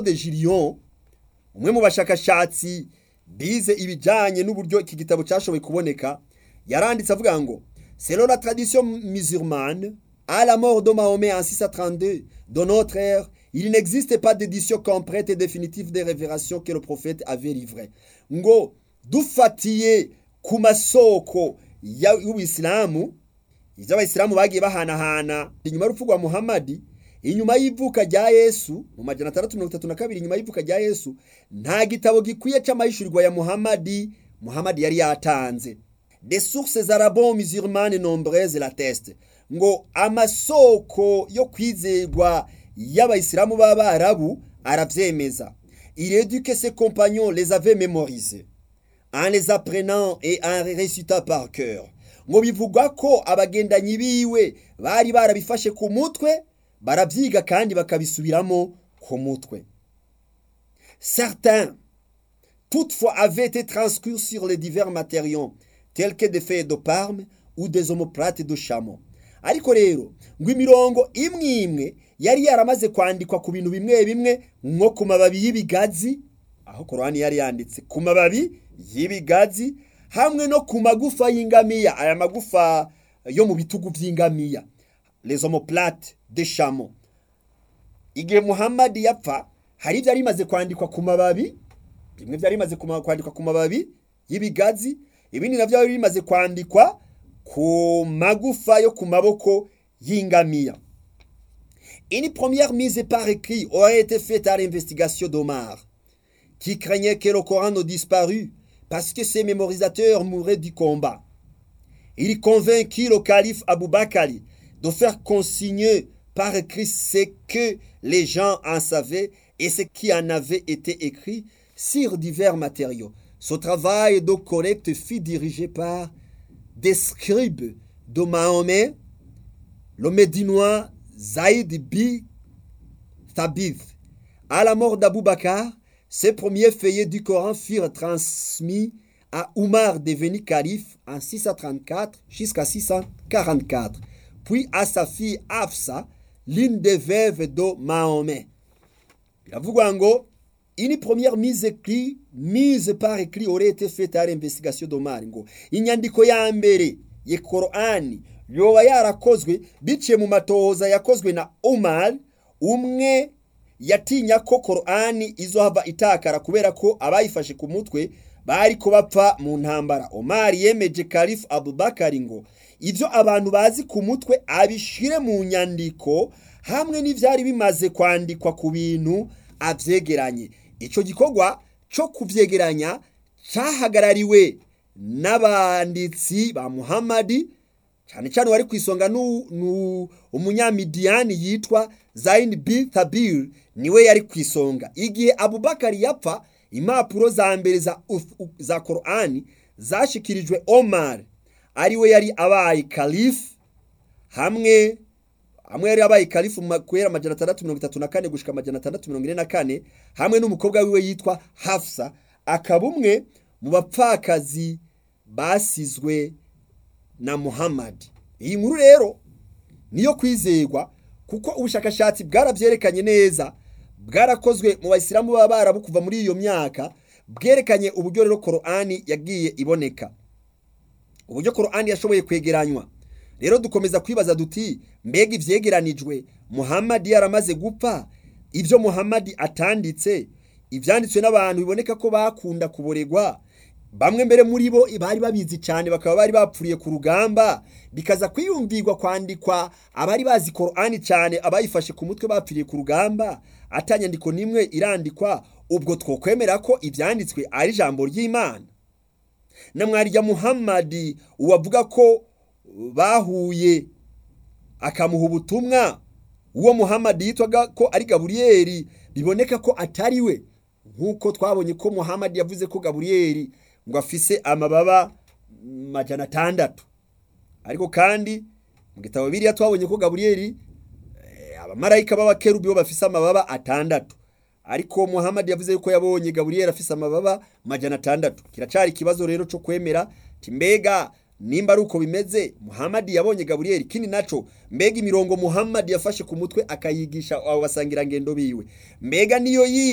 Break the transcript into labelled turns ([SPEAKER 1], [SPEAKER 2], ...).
[SPEAKER 1] de Gillion umwe mu bashakashatsi bize ibijanye n'uburyo iki gitabo cyashoboye kuboneka yaranditse avuga ngo selon la tradition musulmane à la mort de Mahomet en 632 de notre ère il n'existe pas d'édition complète et définitive des révélations que le prophète avait livrées ngo dufatiye ku masoko y'ubisilamu ivyo abayisilamu bagiye bahanahana inyuma y'urupfu rwa muhamadi inyuma y'ivuka rya yesu mu majana atandatu mirongo itatu na kabiri inyuma y'ivuka rya yesu nta gitabo gikwiye c'amahishurirwa ya muhamadi muhamadi yari yatanze des sources arabo musulmanes nombreuses l'attestent ngo amasoko yo kwizerwa y'abayisilamu b'abarabu aravyemeza il est dit que ses compagnons les avaient mémorisés en les apprenant et en les récitant par cœur ngo bivugwa ko abagendanyi biwe bari barabifashe ku mutwe barabyiga kandi bakabisubiramo ku mutwe certains toutefois avaient été transcrits sur les divers matériaux tels que des feuilles de parme ou des omoplates de chameau ariko rero ngo imirongo imwe imwe yari yaramaze kwandikwa ku bintu bimwe bimwe nko ku mababi y'ibigazi aho korani yari yanditse ku mababi y'ibigazi hamwe no ku magufa y'ingamiya aya magufa yo mu bitugu by'ingamiya les omoplates de chameau igihe muhammadi yapfa hari ibyari bimaze kwandikwa ku mababi bimwe byari bimaze kwandikwa ku mababi y'ibigazi ibindi nabyo byari bimaze kwandikwa ku magufa yo ku maboko y'ingamiya une première mise par écrit aurait été faite à l'investigation d'Omar qui craignait que le Coran ne disparût parce que ses mémorisateurs mouraient du combat. Il convainquit le calife Abou Bakali de faire consigner par écrit ce que les gens en savaient et ce qui en avait été écrit sur divers matériaux. Ce travail de collecte fut dirigé par des scribes de Mahomet, le Médinois Zaïd bi Thabith. À la mort d'Abou Bakar, ces premiers feuillets du Coran furent transmis à Oumar devenu calife en 634 jusqu'à 644, puis à sa fille Afsa, l'une des veuves de Mahomet. Biravugwa ngo une première mise écrit mise par écrit aurait été faite à l'investigation d'Omar ngo inyandiko ya mbere ye Korani yoba yarakozwe biciye mu matohoza yakozwe na Omar umwe yatinya ko Korani izohava itakara kubera ko abayifashe ku mutwe bari ko bapfa mu ntambara Omar yemeje Kalifu Abubakar ngo ivyo abantu bazi ku mutwe abishire mu nyandiko hamwe n'ivyari bimaze kwandikwa ku bintu avyegeranye ico gikorwa co kuvyegeranya cahagarariwe n'abanditsi ba Muhammadi cyane cyane wari ku isonga umunyamidiyani yitwa Zain bin Thabir niwe yari ku isonga igihe Abubakar yapfa impapuro za mbere za, za Qur'ani zashikirijwe Omar ariwe yari abaye kalifu hamwe hamwe yari abaye kalifu guhera amajana atandatu mirongo itatu na kane gushika amajana atandatu mirongo ine na kane hamwe n'umukobwa wiwe yitwa Hafsa akaba umwe mu bapfakazi basizwe na Muhammad iyi nkuru rero niyo kwizerwa kuko ubushakashatsi bwarabyerekanye neza bwarakozwe mu bayisilamu baba barabu kuva muri iyo myaka bwerekanye uburyo rero Qur'ani yagiye iboneka uburyo Qur'ani yashoboye kwegeranywa rero dukomeza kwibaza duti mbega ivyegeranijwe Muhammad yaramaze gupfa ivyo Muhammad atanditse ivyanditswe n'abantu biboneka ko bakunda kuboregwa bamwe mbere muri bo bari babizi cyane bakaba bari bapfuriye ku rugamba bikaza kwiyumvirwa kwandikwa abari bazi Qur'ani cyane abayifashe ku mutwe bapfiriye ku rugamba atanyandiko nimwe irandikwa ubwo twokwemera ko ibyanditswe ari ijambo ry'Imana na mwarya Muhammad uwavuga ko bahuye akamuha ubutumwa uwo Muhammad yitwaga ko ari Gaburiyeli biboneka ko atari we nk'uko twabonye ko Muhammad yavuze ko Gaburiyeli ngo afise amababa majana atandatu ariko kandi mu gitabo biriya twabonye ko Gaburiyeli abamarayika b'abakerubi bo bafise amababa atandatu ariko Muhammad yavuze yuko yabonye Gaburiyeli afise amababa majana atandatu kiracari ikibazo rero cyo kwemera mbega nimba ari uko bimeze Muhammad yabonye Gaburiyeli kindi naco mbega imirongo Muhammad yafashe ku mutwe akayigisha abo basangirangendo biwe mbega niyo yi